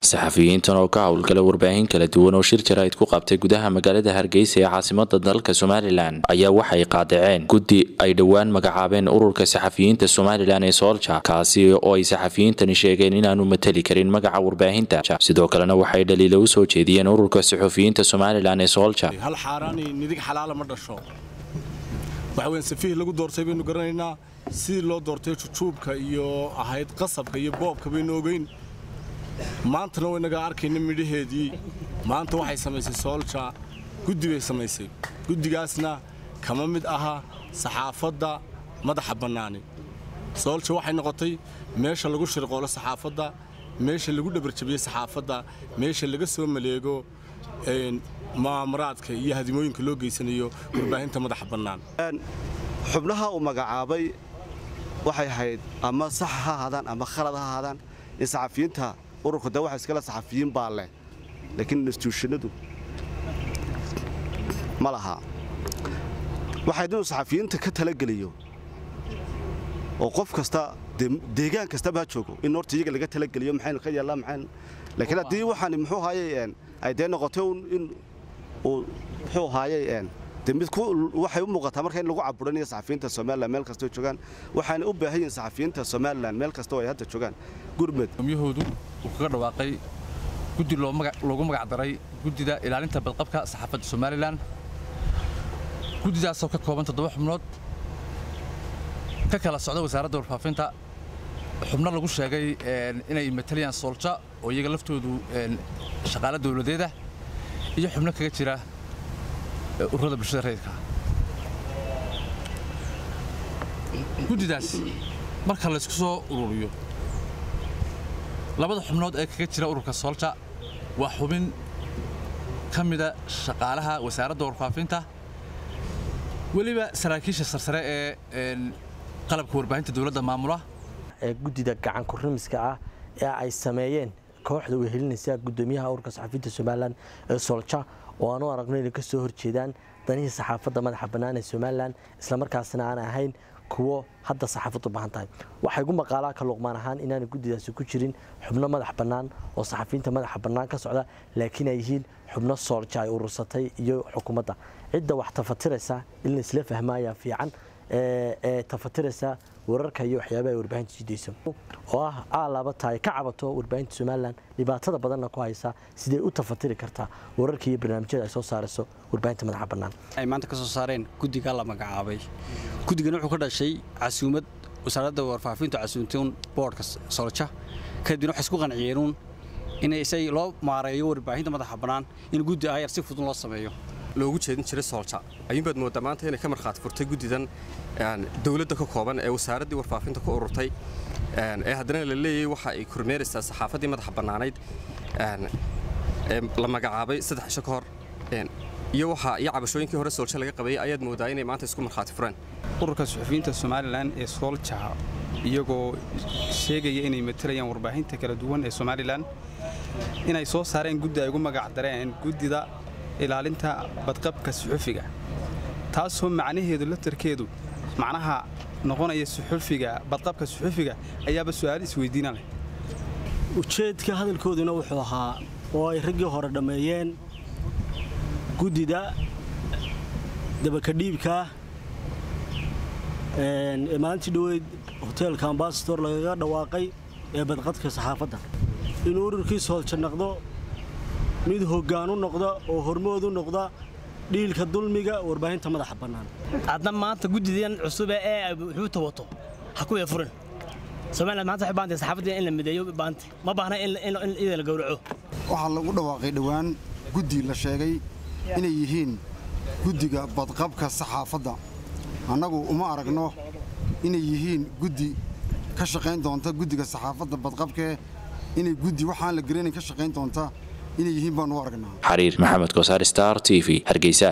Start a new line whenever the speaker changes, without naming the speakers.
saxafiyiintan oo ka howlgala warbaahin kala duwan oo shir jaraa'id ku qabtay gudaha magaalada hargeysa ee caasimada dalka somalilan ayaa waxay qaadaceen guddi ay dhowaan magacaabeen ururka saxafiyiinta somalilan ee soolja kaasi oo ay saxafiyiintani sheegeen inaanu mateli karin magaca warbaahinta sidoo kalena waxay dhaliila u soo jeediyeen ururka saxufiyiinta somalilan ee soolja
hal xaaraani nidig xalaala ma dhasho waxa weyn safiih lagu doortay baynu garanaynaa sidii loo doortay jujuubka iyo ahayd qasabka iyo boobka baynu ogeyn maantana waynaga arkayna midhaheedii maanta waxay samaysay soolja guddi bay samaysay guddigaasna kama mid aha saxaafadda madaxa bannaani soolja waxay noqotay meesha lagu shirqoolo saxaafadda meesha lagu dhabarjabiyo saxaafadda meesha laga soo maleego maamaraadka iyo hadimooyinka loo geysanayo warbaahinta madaxa bannaan
xubnaha uu magacaabay waxay ahayd ama sax ha ahaadaan ama khalad ha ahaadaan in saxafiyiinta ururka de waxa iskale saxafiyiin baa leh laakiin instituushanadu ma laha waxayd inuu saxafiyiinta ka talageliyo oo qof kasta deegaan kastaba ha joogo in horta iyaga laga talageliyo maxaynu ka yeellaa maxaynu laakiin haddii waxaan muxuu haayey ay dee noqotay in uu muxuu haayey de mid waxay u muuqataa marka in lagu caburinayo saxafiyiinta somalilan meel kastoo joogaan waxaana u baahan yihin saxafiyiinta somalilan meel kastoo ay hadda joogaan gurmed
gomyahoodu uu kaga dhawaaqay guddi loogu magac daray guddida ilaalinta badqabka saxaafadda somalilan guddidaasoo ka kooban toddoba xubnood ka kala socda wasaaradda warfaafinta xubno lagu sheegay inay matalayaan soolja oo iyaga laftoodu shaqaale dowladeeda iyo xubno kaga jira ururada bulshada rayidka guddidaas marka laysku soo ururiyo labada xubnood ee kaga jira ururka soolja waa xubin ka mida shaqaalaha wasaaradda warfaafinta weliba saraakiisha sarsare ee qalabka warbaahinta dowladda maamula
ee guddida gacan kurimiska ah ee ay sameeyeen kooxda wehelinaysa guddoomiyaha ururka saxafiyiinta somalilan ee soolja oo aanu aragno inay ka soo horjeedaan danihii saxaafadda madaxa bannaan ee somalilan islamarkaasna aan ahayn kuwo hadda saxaafaddu baahan tahay waxaa igu maqaalaa ka luqmaan ahaan inaanay guddidaasi ku jirin xubno madax bannaan oo saxafiyiinta madaxa bannaan ka socda laakiin ay yihiin xubno soolja ay urursatay iyo xukuumadda cidda wax tafatiraysa in laisla fahmaayaa fiican ee tafatiraysa wararka iyo waxyaabaha ay warbaahinta jidayso oo ah aalaaba tahay ka cabato warbaahinta somalilan dhibaatada badanna ku haysa sidee u tafatiri kartaa wararka iyo barnaamijyada ay soo saarayso warbaahinta madaxa bannaan
ay maanta ka soo saareen guddigaa la magacaabay guddigana wuxuu ka dhashay casuumad wasaaradda warfaafintu casuumtuun boodhka soolja kadibna waxay isku qanciyeenuun in isay loo maareeyo warbaahinta madaxa bannaan in guddi ayar si fudud loo sameeyo
loogu jeedin jiray soolja ayuunbaad mooddaa maanta inay ka markhaati furtay guddidan dowladda ka kooban ee wasaaraddii warfaafinta ku ururtay ee haddana la leeyahay waxa ay kormeeraysaa saxaafaddii madaxa bannaanayd ee la magacaabay saddex isho ka hor iyo waxa iyo cabashooyinkii hore soolja laga qabayay ayaad mooddaa inay maanta isku markhaati fureen
ururka suxufiyiinta somalilan ee soolja iyagoo sheegaya inay matalayaan warbaahinta kala duwan ee somalilan inay soo saareen guddi ay ugu magac dareen guddida ilaalinta badqabka suxufiga taasoo macnaheedu laftarkeedu macnaha noqonaya suxufiga badqabka suxufiga ayaaba su'aal isweydiina leh
ujeedka hadalkooduna wuxuu ahaa oo ay raggii hore dhammeeyeen guddida dabakadhiibkaa ee maalintii dhoweyd hoteelka ambasador lagaga dhawaaqay ee badqadka saxaafadda inuu ururkii soolja noqdo mid hoggaanu noqda oo hormoodu noqda dhiilka dulmiga warbaahinta madaxa bannaan
adna maanta guddidan cusube ee wuxuuta wato ha ku furin somaliland maanta waxay baantay saxaafadda in la mideeyo baantay ma baahna in iyada la gowraco
waxaa lagu dhawaaqay dhowaan guddi la sheegay inay yihiin guddiga badqabka saxaafadda annagu uma aragno inay yihiin guddi ka shaqayn doonta guddiga saxaafadda badqabkee inay guddi waxaan la garanayn ka shaqayn doonta inay yihiin baan u aragnaa
xariir maxamed kosaar star t v hargeysa